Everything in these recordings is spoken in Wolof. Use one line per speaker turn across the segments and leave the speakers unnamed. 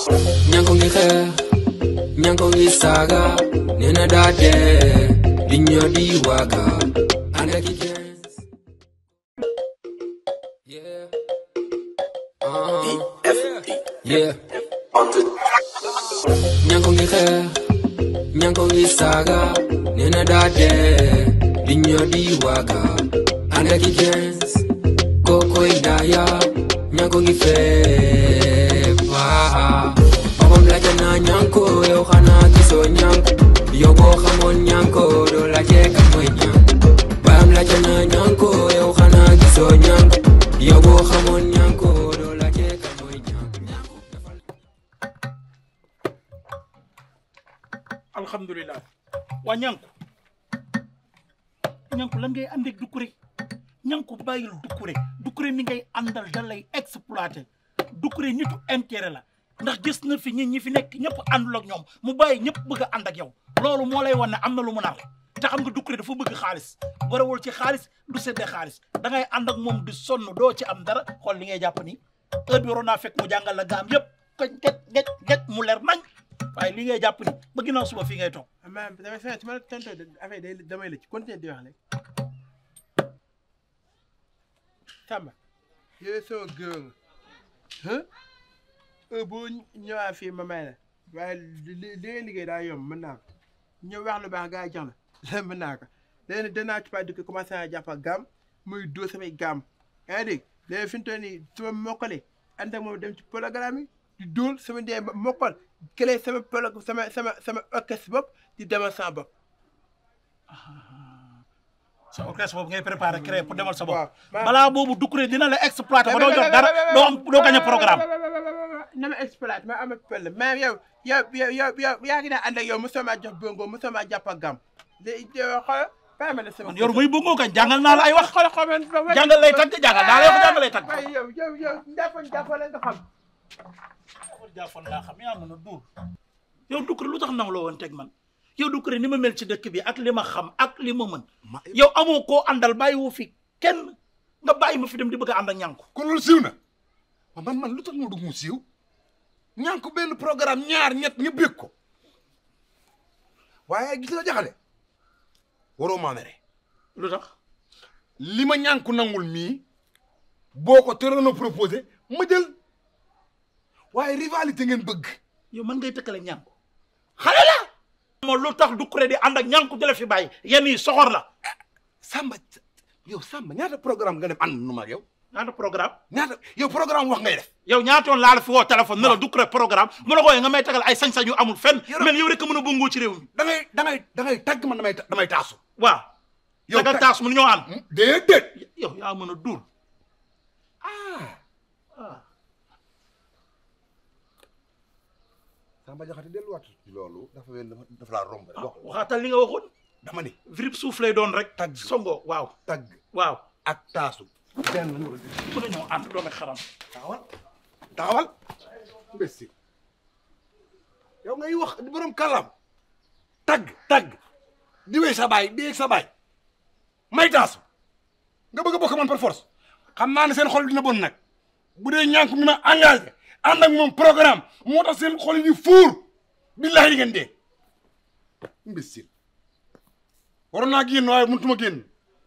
ñanko ngi xeex ñanko ngi saaga nee na daa dee di ñoo di waaga ànd ak i gens yeah uh, yeah ñanko ngi xeex ñanko ngi saaga nee na daa dee di ñoo di waaga ànd ak i gens kokoy daaya ñanko ngi feepa papam laajte naa ñanko yow xanaa gisoo ñanko yow boo xamoon ñanko doo laajte kan mooy ñanko bayam laajte naa ñanko yow xanaa gisoo ñanko yow boo xamoon ñanko doo laajte kan mooy ñanko
alhamdulilah waa ñanku ñanku lan ngay àndeeg Doucouré ñanku bàyyil Doucouré Doucouré mi ngay àndal da lay exploité Doucouré nitu intérêt la ndax gis na fi ñi ñi fi nekk ñëpp àndul ak ñoom mu bàyyi ñëpp bëgg a ànd ak yow loolu moo lay wan ne am na lu mu nar te xam nga Doucouré dafa bëgg xaalis borewul ci xaalis du seddee xaalis da ngay ànd ak moom di sonn doo ci am dara xool li ngay jàpp ni heure bi waroon naa fekk mu jàngal la gaam yëpp ko get get get mu leer nañ waaye li ngay jàpp ni ba ginnaaw suba fii ngay toog
mais damay fekk su ma la tontoo affaire day damay la ci continuer di wax rek Samba yow sama gërëm nga ah boo ñëwaat fii ma may la waaye li li ngay liggéey daa yomb mën naa ko ñëw wax lu baax gaa yi jox la mën naa ko léegi danaa ci pas di ko commencé naa jàpp ak gaam muy dóor samay gaam yaa ngi dégg léegi fi mu toll nii su ma mokkalee ànd ak moom dem ci programme yi di dóor sama ndey mokkal kële sama polo sama sama sama orchestre bopp di demal sama bopp.
sa orchestre boobu ngay préparé créé pour demal sa bopp
waaw
balaa boobu Doucouré dina la exploité ba doo jox dara doo am doo gañ a programme
na ma exploité ma am pël mais yow yow yow yow yow yaa ngi daan ànd ak yow mosoo maa jox bongo mosoo maa jàpp ak gam léegi xool bàyyi ma ne sama.
yow muy bëggoo kañ jàngal naa la ay wax
xool xool man.
jàngal lay tagg jàngal naa lay wax jàngal lay tagg
waaye yow yow yow njàppoon njàppoon la nga xam.
jaafoon laa xam yaa mën a duur yow Doucouré lu tax naw la woon teg man yow Doucouré ni ma mel ci dëkk bi ak li ma xam ak li ma mën yow amoo koo àndal bàyyi woo fi kenn nga bàyyi ma fi dem di bëgg a ànd ak ñànku
kon loolu siiw na waaw man man lu tax moo dugg mu siiw ñànku benn programme ñaar ñett ñu bég ko waaye gis nga jaxale waroo maa mere
lu tax
li ma ñànku nangul mii boo ko tëroon a proposé ma jël waaye rivalité ngeen bëgg
yow man ngay tëkkale ñànku
xale la
moom lu tax Doucouré di ànd ak ñànku di la fi bàyyi yenn yi soxor la
Samba yow Samba ñaata programme nga dem ànd nu ma ak yow
ñaata programme
ñaata yow programme wax ngay def
yow ñaata yoon laa la fi woo téléphone ne la Doucouré programme mu la wooyee nga may tagal ay sañ-sañ yu amul fenn
Yoro-
mel yow rek a mën a bëngoo ci réew mi
da ngay da ngay da ngay tàgg man damay damay taasu
waaw
Yow
tagal
ta-
taas mu ñoo ànd
déedéet
yow yaa mën a duur
ah Samba Jaxate delluwaat ci loolu dafa wel dafa laa romb rek wax
waxaatal li nga waxoon
dama ni
vrip suuf lay doon rek
Tagg.
songo waaw
tagg
waaw
ak taasu benn numéro
ku ne ñoo ànd doome xaram
taxawal taxawal imbécile yow ngay wax di borom kàllaam tagg tagg di wéy sa baay di yéeg sa baay may taasu nga bëgg a bokk man par force xam naa ne seen xol dina bon nag bu dee ñànk mi ma engagé ànd ak moom programme moo tax seen xol yi fuur billahi di ngeen dee imbécile waroon naa génn waaye mënutuma génn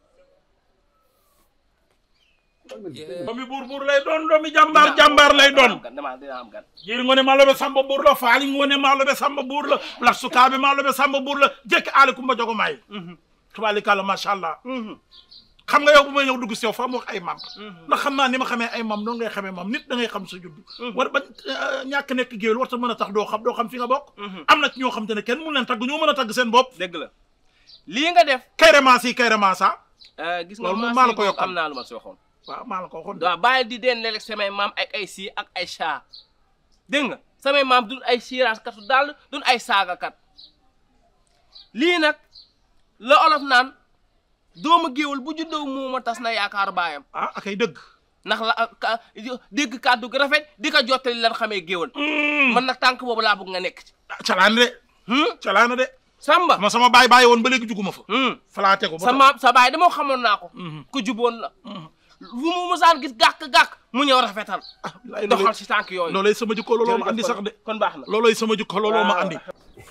doomi buur buur lay doon doomi jàmbaar jàmbaar lay doon
dama dina am gan
jiir ngone maaloɓe samba buur la faali ngone maaloɓe samba buur la lat sukaaɓe maaloɓe samba buur la jekki aali kumba jogo maayi tubaali kàlla macha allah xam nga yow bu may ñëw dugg si yow fa mu wax ay mam ndax xam naa ni ma xamee ay mam noonu ngay xamee mam nit da ngay xam sa judd war ba ñàkk nekk géwél war ta mën a tax doo xam doo xam fi nga bokk am na ci ñoo xam te ne kenn mun leen tagg ñoo mën a tagg seen bopp
dëgg la lii nga def
kayremansi yi kayremansa
gis nga
Loolu moom
maas
maa la
yi
ko
moom
yokkal.
am naa lu ma si waxoon
waaw maa la ko waxoon
waaw bàyyi di den léeg samay maam ak ay sii ak ay chaa dégg nga samay maam duñ ay siiraas katu daal duñ ay saagakat lii nag la olof naan doomu géwél bu juddoo muuma tas na yaakaar baayam
ah akay dëgg
ndax la ka dégg kàddu gu rafet di ko jottali lan xamee géwél man nag tànk boobu laa bëgg nga nekk ci
calaana de
hmm?
calaana de
Samba
ma sama baay bàyyi woon ba léegi juguma fa
hmm.
falaa tegu ba
sa maam sa baay dama xamoon naa ko
Mhm.
ku juboon la fu mu musaan gis gàkk-gàkk mu ñëw rafetal
lay
doxal si tànk yooyu
loolay sama jikko looloo ma andi sax de
kon baax na
loolay sama jikko looloo ma andi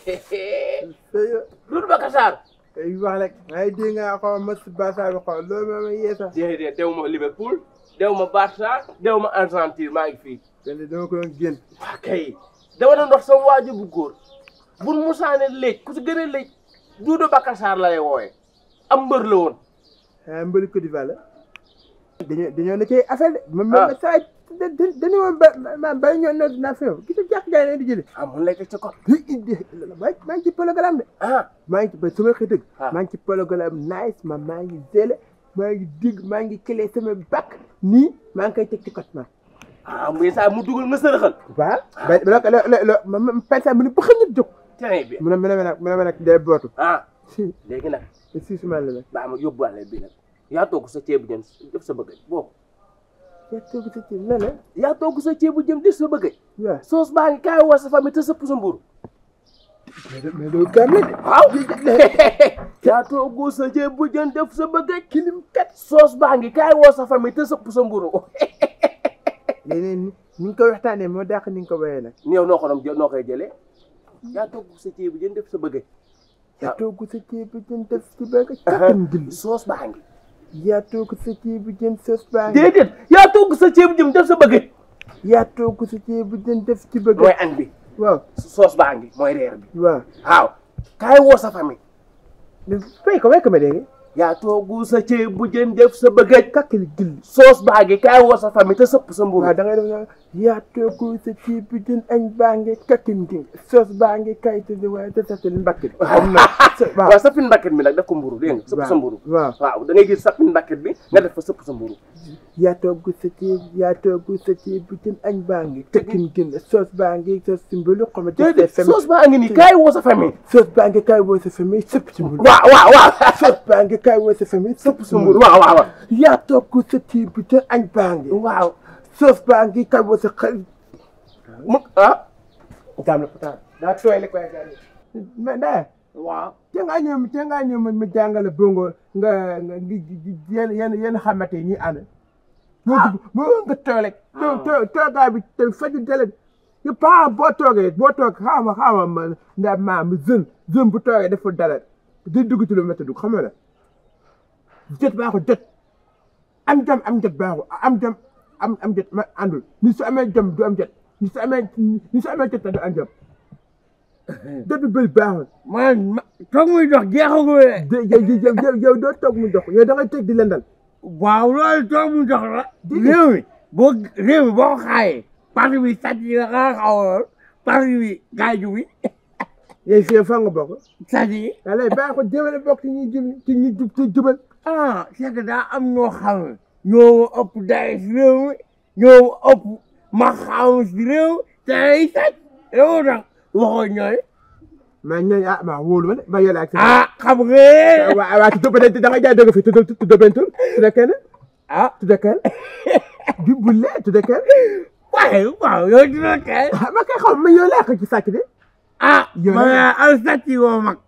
Doudou Bakassar
ay wax rek ay dégg nga xaw ma si basa bi xaw loolu moom yee sax
déedéet dew ma Liverpool dew ma Barça dew ma Argentine maa ngi fii
kenn dama ko doon génn
waa kay dama doon wax sama waajur bu góor bu musaane léej ku si gën a léej Doudou Bakassar la lay wooye am mbër la woon
ah mbëri Côte d'Ivoire la dañoo dañoo na cay affaire de ma ma
Ah.
saa da da dañu ma ba ma ba ñoo noot naa fi yow gis nga jàkk jaay di jëlee
ah mun lay teg ci kon
maa maa ngi ci programme de
ah
maa ngi ci ba sama xëy dëgg
Ah.
maa ngi ci programme nice ma maa ngi zélé maa ngi digg maa ngi clé sama bac nii maa ngi koy teg ci côté ma
ah muy saa mu dugal nga sërëxal
waaw ba ba lo lo lo ma ma pensa mu ne ba xëy na jóg
très bien
mu ne mu ne ma nag mu ne ma nag day bootu
ah
si
léegi nag
si suma la nag
baa ma yóbbuwaale bi nag yaa togg sa ceebu jën def sa bëggaj boobu
yaa toog sa ci ne la
yaa togg sa ceebu jën def sa bëggaj
waaw
soos baa ngi kaay woo sa famille te sëpp sa mburu
mais mais loolu gàm la de
waaw yaa togg sa ceebu jën def sa bëggaj kilim kat soos baa ngi kaay woo sa famille te sëpp sa mburu
léeg-léeg ni ni nga ko waxtaanee moo dàq ni nga ko bayee nag
yow noo ko doon jël noo koy jëlee yaa togg sa ceebu jën def sa bëggaj
yaa toog sa ceebu jën def ci bëgg kattan gil
soos baa ngi
yaa toog sa ceebu jën sos baa ngi
déedéet yaa togg sa ceebu jën def sa bëggaj
yaa toog sa ceebu jën def ci bëgg
mooy añ bi
waaw
soos baa ngi mooy reer bi
waaw
waaw kaay woo sa famille
fay ko may ko ma dégg
yaa togg sa ceebu jën def sa bëggaj
kakkal gil
soos baa ngi kaay woo sa famille te sëpp sa mburu
waaw da ngay def na yaa toog sa ceebu jën añ baa ngi kakkin gil sos baa ngi kay te waaye te satal mbakk bi xam na waaw
waaw sapin mbakket bi nag def ko mburu dégg nga sëpp sa mburu
waaw
waaw da ngay gis sapin mbakket bi nga def fa sëpp sa mburu
yaa toog sa ceeb yaa toog sa ceebu jën añ baa ngi kakkin gil sos baa ngi sos si mbulu xama
déedéet soos baa ngi nii kaay woo sa famille
sos baa ngi kay woo sa famille sëpp ci mbulu
waaw waaw waaw
sos baa ngi kay woo sa famille sëpp ci
sa mburu
mbulu
waaw waaw waaw
yaa toog sa ceebu jën añ baa ngi
waaw
sos baa ngi kay woo sa xarit
mu ah
Dame la pata daa tooy rek waaye gars yi mais Ndeye
waaw
te ngaa ñëw te ngaa ñëw ma ma jàngale bongo nga nga yenn yenn yenn xamante yi ñuy ànd. ah moo nga tooy rek. too too toogaay bi te faju dele yu paa boo toogee boo toog xaama xaama ma nda maam jeune jeune bu toogee deful dara di dugg ci lu métti dugg xam nga la jot baaxul jot am jom am jot baaxul am jom am am jot ma àndul ni su amee jom du am jot ni su amee ni su amee jot du am jom jot bi bëri baaxul.
man ma toog muy dox jeexagul de.
de yow yow yow yow doo toog mu dox yow da ngay teg di lendal.
waaw loolu toog muy dox la. réew mi boo réew mi boo ko xaayee. parti bi sàcc yi la nga xaw a lool parti bi gaaju bi
yow fii fan nga bokk.
sàcc yi.
wala baax ko jëmale bokk ci ñuy jub ci ñuy jub ci jubal.
ah c'est que daa am ñoo xam ne ñoo ma ëpp daay si réew mi ñoo ma ëpp ma xam si réew te ay sàcc loolu tax waxoo ñooy.
mais ñooñu ah maa wóolu ma de ma yore ak.
ah xam nga.
waaw waaw tudd ba da nga jaay dëgg fi tudd tudd benn tur tudd kenn
ah
tudd kenn di bulle tudd kenn
waaye waaw yow dina kay.
ah ma koy xam ma yow laa ko ci sàcc de.
ah
Yow
ma
nag-
al sàcc yi woo mag.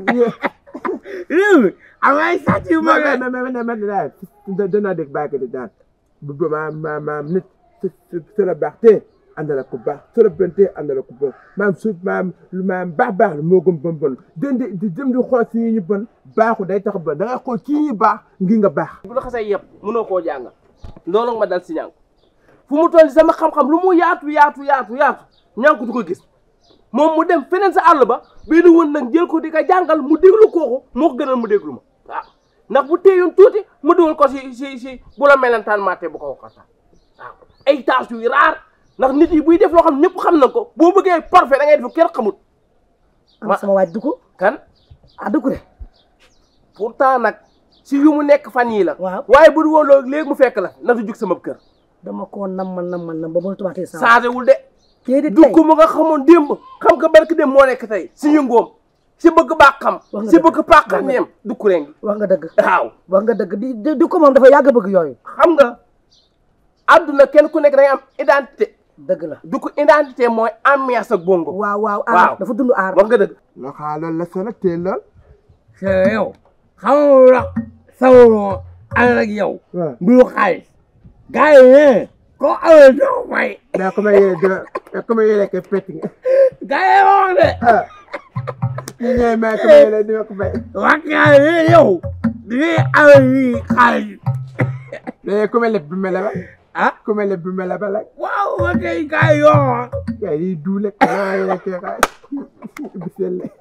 réew mi am ay sàcc yu mag
ma ma ma ma daal danaa dégg bàyyi ko de daal bu bu ma ma ma nit su su su la baax te àndala ko baax su la bon te àndala ko bon maam su maam maam baax baax la moo gën bon bon den di di jëm di xool si ñu bon baaxu day tax bon da ngay xool kii ñu baax ngir nga baax.
bu la xasee yëpp mënoo koo jàng loolu ma dal si ñànk fu mu toll sama xam-xam lu mu yaatu yaatu yaatu yaatu ñànk du ko gis moom mu dem feneen sa àll ba benn woon nag jël ko di ko jàngal mu déglu kooku moo ko gënal mu déglu ma waaw ndax bu téyoon tuuti mu dugal ko si si si bu la melentaan maate bu ko waxtaan waaw ay tâches yu raar ndax nit yi buy def loo xam ñëpp xam na ko boo bëggee parfait da ngay def kenn xamut
am sama waaj dugg
kan
ah dugg de
pourtant nag si yu mu nekk fan yii la
waaw
waaye bu du woon loolu léegi mu fekk la na du jug sama kër
dama koo nam ma nam ma nam ba mënatu waxtee sa
changé wul de
déedéet
du
tey
ko mu nga xamoon démb xam nga barki démb moo nekk tey si yëngoom si bëgg baax xam
Wax nga
si
dëgg.
bëgg paax xam
Wax nga
ñeem du kuréen gi
wax nga dëgg
waaw
wax nga dëgg di di di ko moom dafa yàgg bëgg yooyu
xam nga àdduna kenn ku nekk da ngay am identité
dëgg la
du ko identité mooy ambiance ak bongo
waaw waaw
Waaw.
aar dafa dund aar
wax nga dëgg
loo xaa loolu la soo nag teel lool.
c'est yow xamoo la sawoo ànd ak yow
waaw
mbiru xaalis gars yi ne ko amee doo fay
daa ko may yéene dina daa ko may yéene ke peti nga
gars yi wax de
ah ñu ñëwee may ko may yéene dina ko fay
wax naa ne yow di ngay amee nii xaalis
mais ku mel ne bi mel ba
ah
ku mel ne bi mel ba la
waaw ma kay gars yi yoo
kay di duule kanaa yéene ke xaay bisel le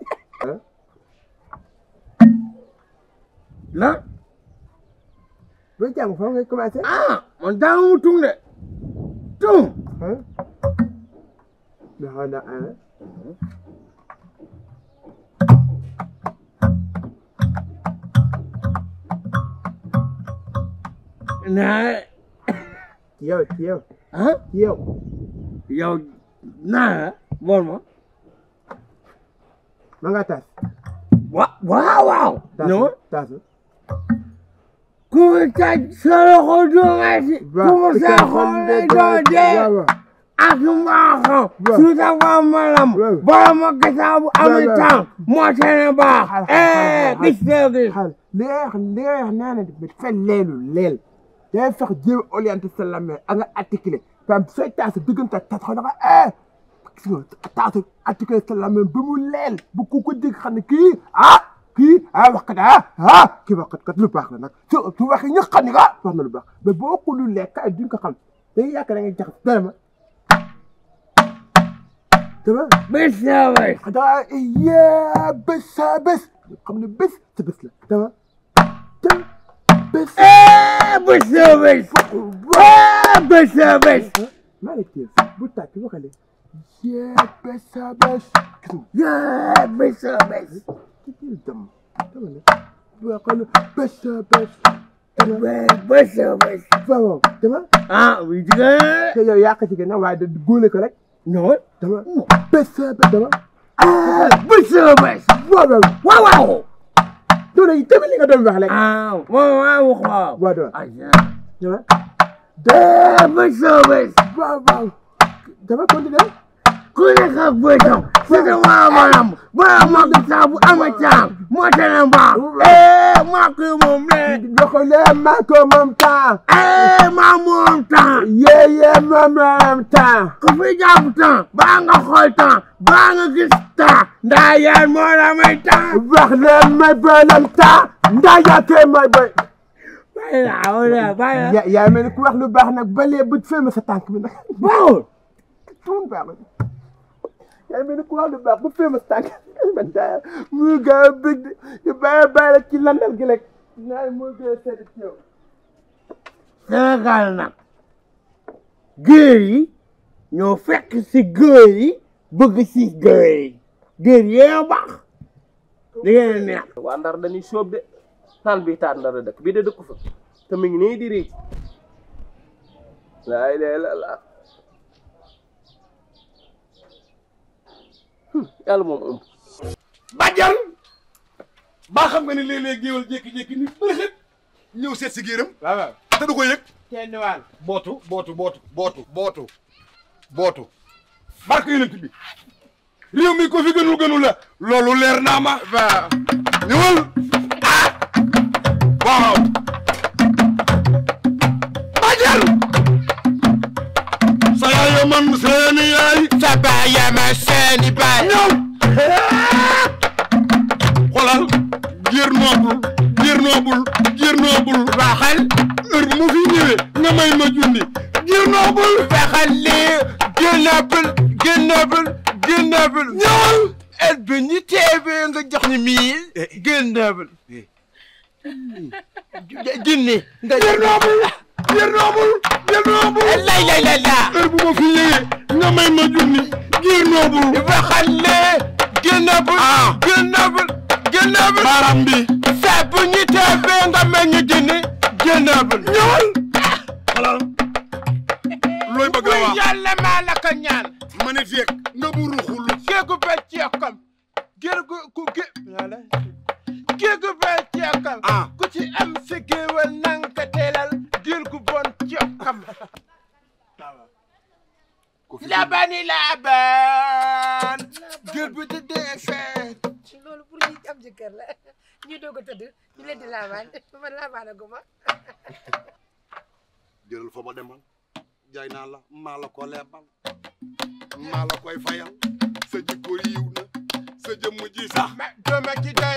la
boo jàng foofu ngay commencé
ah man daa mu tung de tung
ah daxaw na ah
naa
ci yow ci yow
ah
ci yow
yow naa bon ma
ma nga tas
wa waaw waaw
tas
non
tas
ku taj sa loxo doo ngay si ku mu sa xoole doo dee
waaw
ak mbaaxam
Waaw.
su ta fa malam
Waaw.
borom ma gisaa bu amee
waaw.
temps moo tene baax
Xal, xal,
eh
xal,
gis nga gis
xal li ngay wax li ngay wax nee na dafa fa leelu leel day fex jéem a orienté sa lamé ak nga articulé par exemple sooy taas diggante tas xaw dafa eh gis nga taas articulé sa lamé ba mu leel bu ku ko dégg xam ne kii ah kii ah wax kat ah ah kii wax kat kat lu baax la nag su su waxee ñëpp xam ne ah wax na lu baax mais boo ko lu lekk ay duñ ko xam dañuy yaakaar da ngay jaxas dara ma dama
bis na bés
xanaa yee bés sa bés xam ne bés sa bés la dama te bés
eh bis na bés eh bis na bés
maa ngi téye bu tàkk waxale yee bés sa bés
eh bis na bés
kii dam dama ne waxale bés sa bés dama
eh bis na bés
waaw dama
ah oui jigéen
te yow yaa ko jigéen nag waaye da góole ko rek
non
dama bés sa bés dama
ah bis na bés
waaw waaw
waaw waaw
doole yi tamit li nga doon wax rek
ah waaw waaw waaw
waaw dama
ah
dama
eh bis na bés
waaw waaw dama continuer
ku nekk ak bëtam sëte waa maanaam borom ma gisaa bu amee temps moo tene baax eh maa ko moom le
waxale maa ko moom temps
eh maa moom temps
yee yee moom moom temps
ku fi jàpp temps baa nga xool temps baa nga gis temps ndaa yaan moo la may temps
wax leen may boolem temps ndaa yaakee may boy
bàyyi la wala bàyyi la
yaa yaa mel ni ku wax lu baax nag ba lee bët fee ma sa tànk bi nag
bawul
tuun baax na yaa mel ni ku wax lu baax ba fee ma sa tànk man daa mu gaaw a bëgg de yu bàyyi bàyyi la ci landal gi rek naa moo gën a sedd ci yow
Sénégal nag géer yi ñoo fekk si géer yi bëgg si géer yi géer yee baax da ngeen a neex
waa ndar dañuy sóob de naan bii taat ndar la dëkk bii de dëkku fa te mi ngi nii di riic laa ilaaha illallaah Hum, yàlla moom ëmb
bàjjan baa xam nga ni léeg-léeg géewal jékki-jékki ni bërëxët ñëw seet si géeram
waaw waaw
te du ko yëg
kenn waal
bootu bootu bootu bootu bootu bootu barke yonent bi réew mi ko fi gënul gënul la loolu leer naa ma
waaw
ñëwal ah waaw bàjjan sa yaay man seeni yaay
sa baay yaa ma seeni baay
ñëw xoolal géer noobul géer noobul géer noobul
waxal
heure bu ma fi ñëwee nga may ma junni géer noobul
waxal lii génnabul génnabul génnabul
ñëwal
et bi ñu teebee nga jox ñu mille génnabul junni nga
géer noobul géer noobul géer noobul
lay lay lay la
heure bu ma fi ñëwee nga may ma junni géer noobul
waxal lii génnabul génnabul génnabul
baaraam bi
saa bu ñu teebee nga may ñu junni génnabul
ñëwal xoolal looy bëgg a wax
yàlla maa la ko ñaan
ma ne feeg na bu ruxul
géegu ba ceekam géegu ku gé géegu ba ceekam
ah
ku ci am sa géewal nang ka teelal géel gu bon ceekam labani laban géel bu di dee feet
loolu pour ñi am jëkkër la ñuy doog a tëdd ñu leen di laabaan man laabaan a guma
jëlal fa ba demal jaay naa la maa la ko lebal maa la koy fayal sa jikko yiw na sa jëmm ji sax
ma dooma ci doy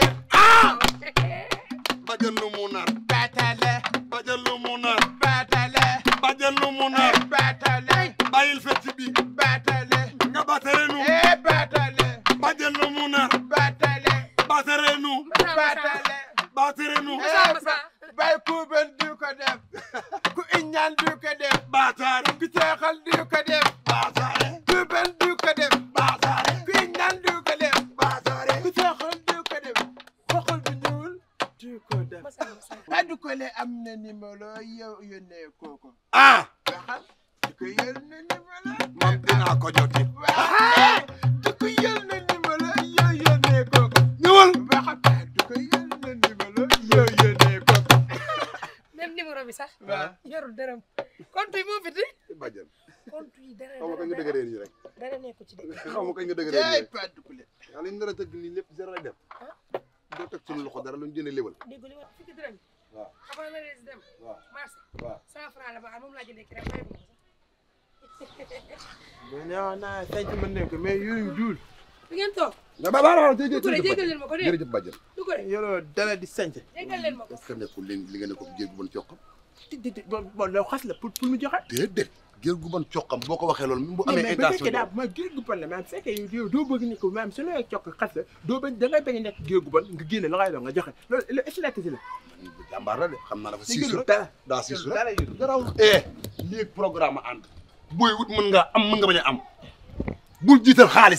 bajal lu mu nar
baatale
bajal lu mu nar
baatale
bajal lu mu nar
baatale
bàyyil fecc bi
baatale
nga batere nu
eh baatale
bajal lu mu nar
baatale
batere nu
baatale
batere nu
eh bay ku ben du ko def ku iñaan du ko def
baataare
ku teexal du ko def
baataare
ku ben du ko def
baataare
ku iñaan du ko def
baataare
ku teexal du ko def xoxal bu ñuul du ko def ba du ko le am na numéro yow yónnee kooko
ah
waxal du ko yónnee na numéro
man dinaa ko joti
waaw du ko yónnee na numéro yow yónnee kooko
ñëwal
waxal du ko yónnee na numéro yow yónnee kooko
même numéro bi sax
waaw
yorul dërëm compte yi moo fi di
bajal
compte yi dara
xaw ma kañ nga dëgëree nii rek
dara nekku ci de
xaw ma kañ nga dëgëree nii
jaay
rek
pas du ko le
yàlla ñu nar a tëgg nii lépp zéro lay def doo teg suñu loxo dara lu ñu jëndee léwal
dégg li ma fukki dërëm
waaw
avant la rees dem
waaw
marché
waaw
cent franc la ba am moom laa jëndee kii rek may ma ko
mais nee naa sant mën nañ ko mais yooyu duul
sax ngeen toog
nga ba baax na
du ko de jéggal leen ma ko de
jërëjëf bajal
du ko de
yoroo dara di sant
jéggal leen ma ko
est-ce que nekkul li li nga ne ko géer gu bon coqam
di di di bon bon loolu xas la pour pour mu joxe
déedéet géer gu bon coqam boo ko waxee loolu même bu amee
mais ba
intention
fekkee daa ma géej gu bon la maanaam fekkee yow doo bëgg ni ko maanaam su la cokk xas la doo bañ da ngay bañ a nekk géej gu bon nga génne la ngay doon nga joxe loolu lu est la
jàmbaar la de xam naa dafa
Ni
siisu
gënul
rek
dara.
daa siisu
dara
rek
yu
garawul eh léegi programme ànd booy wut mën nga am mën nga bañ a am bul jiital xaalis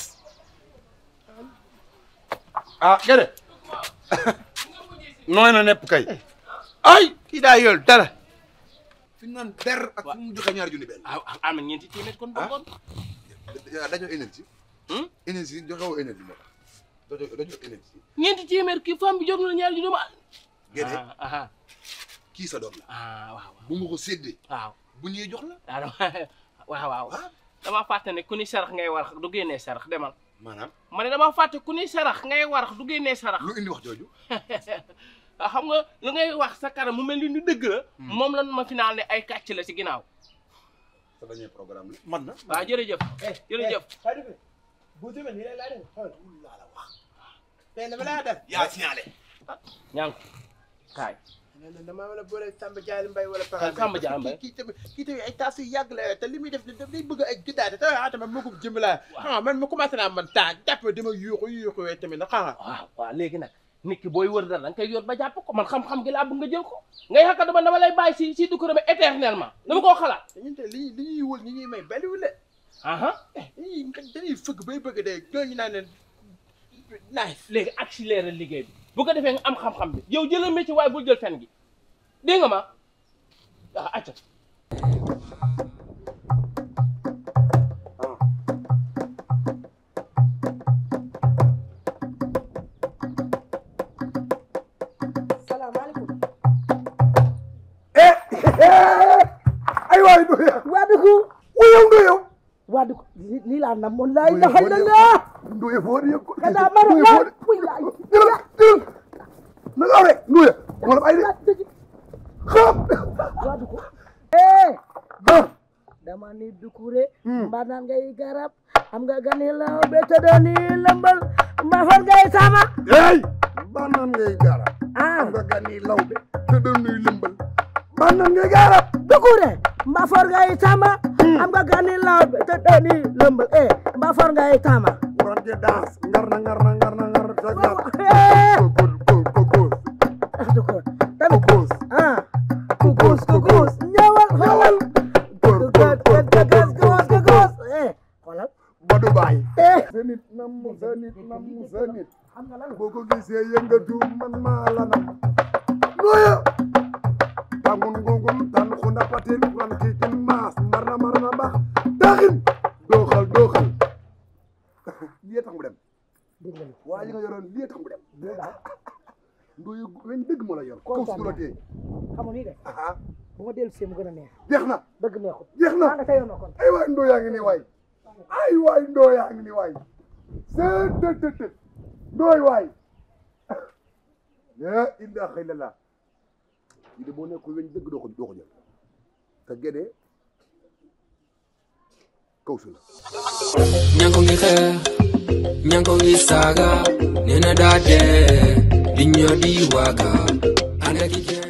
ah gede nooy na nepp kay ay
kii daa yor dara
fi ñu naan der ak fu mu joxe ñaari junni benn
ah ah am na ñeenti téeméer kon bongoon
dañoo énergie énergie joxe woo énergie moo tax dañoo dañoo énergie
ñeenti téeméer kii femme bi jox na la ñaari ju ma
gede
ah ah
kii sa doom la
ah waaw
bu ma ko séddee
waaw
bu ñëwee jox la
waaw waaw waaw waaw dama fàtte ne ku ni sarax ngay warax du génnee sarax demal
maanaam
ma ne dama fàtte ku ni sarax ngay warax du génnee sarax
lu indi wax jooju
ah xam nga lu ngay wax sa kanam mu mel ni ni dëgg la moom lan ma final ne ay kàcc la ci ginnaaw
sa dernier programme la man na
waaw jërëjëf jërëjëf
bu demee nii laa def xool laa la wax tey dama laa def
yaa signalé
ñaan ko kaay
nee na damaa wala boole Samba Diallo Mbaye wala
Kan Samba Diallo Mbaye?
kii tamit kii tamit ay taas yu yàgg la te li muy def daf day bëgg ay gëddaate te ah tamit moo ko jëm laa xam man ma commencé naa man taa jàpp dama yuuxu yuuxu yooyu tamit nag xam nga
waaw waaw léegi nag nit ki booy wër dara da nga koy yor ba jàpp ko man xam-xam gi laa bëgg nga jël ko ngay xakka dama dama lay bàyyi si si du ko demee éternellement dama koo xalaat
ñun te li li ñuy wër ñi ñuy may baliwul de
aha
dañuy dañuy fëgg bay bëgg de ñooñu naan leen nice
léegi accéléré liggéey bi bu ko defee nga am xam-xam bi yow jëlal métier waaye bul jël fen gi dégg nga ma waaw acca
salaamaaleykum.
ay waay ndoya
waa dëkk.
wuyow ndoyo
waa dëkk lii lii laa namoon laa ilaha illallah.
ndoya foo di yëg
Kada maro
ndoya
la
foo di
puy la.
jëlal jëlal na nga awre ndoya wala ay de xam
waa dëkk. eh.
ah
dama ni dukure. mbaa naan ngay garab. am nga gani law be tëdd ni lëmbal. mbaa fan ngay sama.
hey banaan ngay garab
ah
nga gani lawbe te doon nuy lëmbal banaan ngay garab
dukure. mbaa for ngay sama. am nga gani law be tëdd ni lëmbal. eh mbaa for ngay sama.
waran je daas ngar na ngar na ngar na ngar sa gar
eh.
ko ko ko ko
ah dukure. tamit.
Kukus.
ah. kukus kukus. ñëwal ñëwal.
Góor góor góor
kukus kukus kukus. eh xoolal.
Badou Baye.
eh.
sa nit nam sa nit nam sa nit boo ko gisee yëngatu man maa la nam nooya tangun ngungun tan xunda patin ran kikin maas marna marna bax taxin dooxal dooxal lii tax mu dem waa li nga yoroon lii tax mu dem ndooyu weñ dëgg ma la yor kaw su la tee
xam nga nii de
aha
bu ma dellu see mu gën a neex
jeex na
dëgg neexut
jeex
maa
na
nga teyoon na kon
ay waay ndoo yaa ngi nii waay ay waay ndoo yaa ngi nii waay seet tët tët tët ndooy waay la ilaha illallah yi de boo nekkul weñ dëgg doo ko doo ko jël te gédé kaw su la
ñanko ngi xeex ñanko ngi saaga nee na daa dee di ñoo di waaga ànd ak i kenn